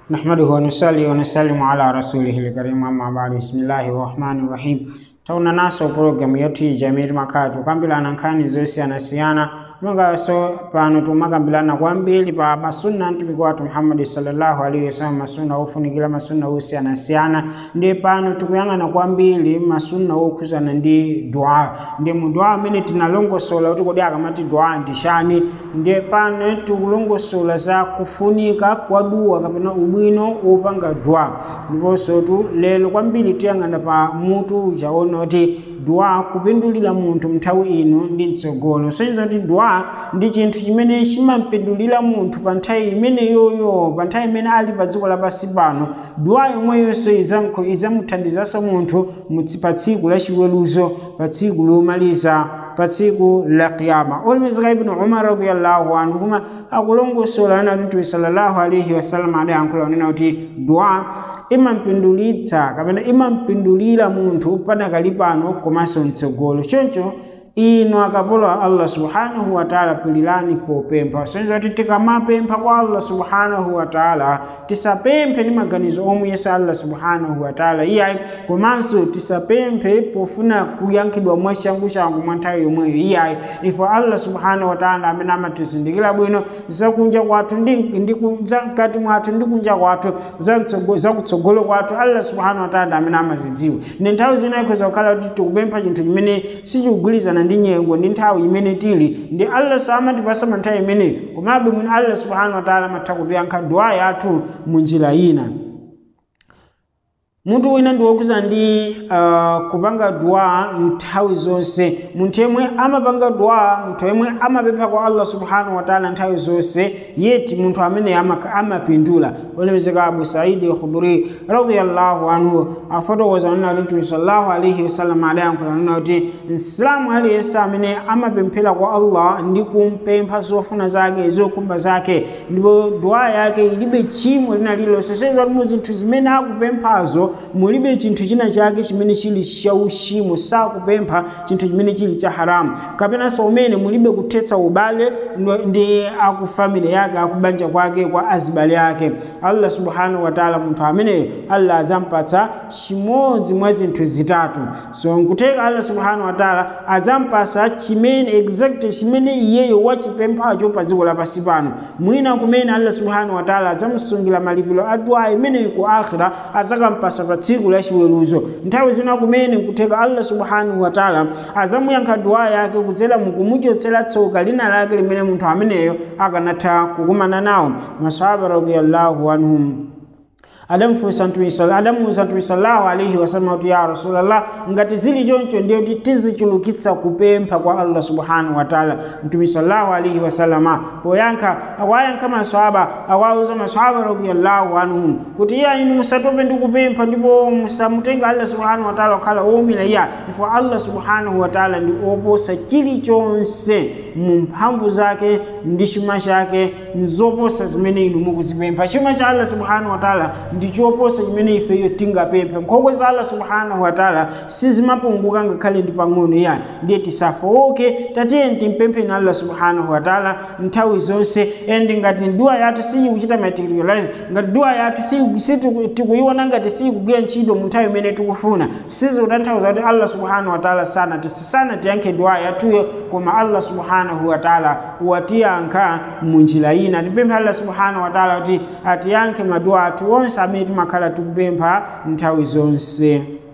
نحمده ونصلي ونسلم على رسوله الكريم أما بعد بسم الله الرحمن الرحيم tauna naso programu yetu iyi jamii makatu kukambirana nkhani zosiyanasiyana mongaso pano tumakambirana kwambiri pa masunna mtumiki wathu muhammadi sallallahu alaihi wasallam masunna ofunikira masunna osiyanasiyana ndi pano tikuyang'ana kwambiri masunna okhuzana ndi dua ndi mu dua amene tinalongosola kuti kodi akamati dua ndi chani ndi pano tikulongosola za kufunika kwa dua kapena ubwino wopanga dua ndiponso tu lero kwambiri tiyang'ana pa mutu uja ono kuti dua kupindulira munthu mnthawi ino ndi mtsogolo soneza kuti dua ndi chinthu chimene chimampindulira munthu pa nthawi imeneyoyo pa nthawi imene ali pa dziko lapansi pano dua yomweyonso izamuthandizanso munthu pa tsiku la chiweruzo pa tsiku lomaliza pa tsiku la kiyama olemezeka ibnu umar radiallahu anhu kuma akulongosola ana mtume sallallahu alaihi wasallam adayankhula unena kuti dua imampindulitsa kapena imampindulira munthu padakali pano komanso mtsogolo choncho ino akapolo a allah subhanahu wataala pilirani popempha soneza kuti tikamapempha kwa allah subhanahu wataala tisapemphe ndi maganizo omuyesa allah subhanahu wataala iyayi komanso tisapemphe pofuna kuyankhidwa mwachangu-changu mwa nthawi yomweyo iyayi ifo allah subhanahu wataala amene amatizindikira bwino zakunja kwathu ndi mkati mwathu ndi kunja kwathu zakutsogolo kwathu allah subhanahu wataala amene amazidziwa ndi nthawi zina ikhoza kukhala kuti tikupempha chinthu chimene sichikugwirizana ndi nyengo ndi nthawi imene tili ndi allah samatipasa nthawi imeneyi komabe mwini allah subhanahu wataala amatha kutiyankha dua yathu mu njira ina munthu wina ndi wokuza ndi uh, kupanga dua nthawi zonse munthu yemwe amapanga dua munthu yemwe amapempha kwa allah subhanahu wataala nthawi zonse yeti munthu amene amapindula olemezeka abu saidi khudri radiallahu anhu afotokoza nena kuti mtume sallallahu alaihi wasallam adayankhula nena kuti msilamu aliyense amene amapemphera kwa allah ndi kumpempha zofuna zake zokumba zake ndipo dua yake ilibe chimo lina lililonse seza kuti mu zinthu zimene akupemphazo mulibe chinthu china chake chimene chili chauchimo sakupempha chinthu chimene chili cha haramu kapenanso umene mulibe kuthetsa ubale ndi akufamily yake akubanja kwake kwa azibale ake allah subhanahu wataala munthu ameneyo allah adzampatsa chimodzi mwa zinthu zitatu so nkuteka allah subhanahu wataala adzampasa chimene exact chimene iyeyo wachipemphacho pa dziko lapansi pano mwina kumene allah subhanahu wataala adzamusungira malipiro a dua imeneyo ku akhira adzakampasa pa tsiku la chiweruzo nthawi zina kumene nkuteka allah subhanahu wataala azamuyankha dua yake kudzera mukumuchotsera tsoka lina lake limene munthu ameneyo akanatha kukumana nawo masahaba radiallahu anhum adamufunsa adamuwuza mtume sallallahu alaihi wasallam kuti ya rasulallah ngati zili choncho ndiyo kuti tizichulukitsa kupempha kwa allah subhanahu wataala mtume sallallahu alaihi wasallama poyankha akwayankha maswahaba akwauza maswahaba radiallahu anhum kuti iya inu musatope ndi kupempha ndipo musamutenga allah subhanahu wataala kukhala womira iya ifo allah subhanahu wataala ndi oposa chilichonse mu mphamvu zake ndi chuma chake nzoposa zimene inu mukuzipempha chuma cha allah subhanahu wataala ndichoposa chimene ifeyo tingapemphe nkhokwe za allah subhanahu wataala sizimapunguka ngakhale ndi pang'ono ya ndiye tisafowoke tatiye timpempheni allah subhanahu wataala nthawi zonse endi ngati dua yathu siyikuchita materialize ngati dua yathu tikuyiona ngati siyikugwira ntchito mu nthawi imene tikufuna sizikutanthauza kuti allah subhanahu wataala sana tiyankhe dua yathuyo koma allah subhanahu wataala watiyankha mu njira ina tipemphe allah subhanahu wataala kuti atiyankhe madua athu onse amene timakhala tikupempha nthawi zonse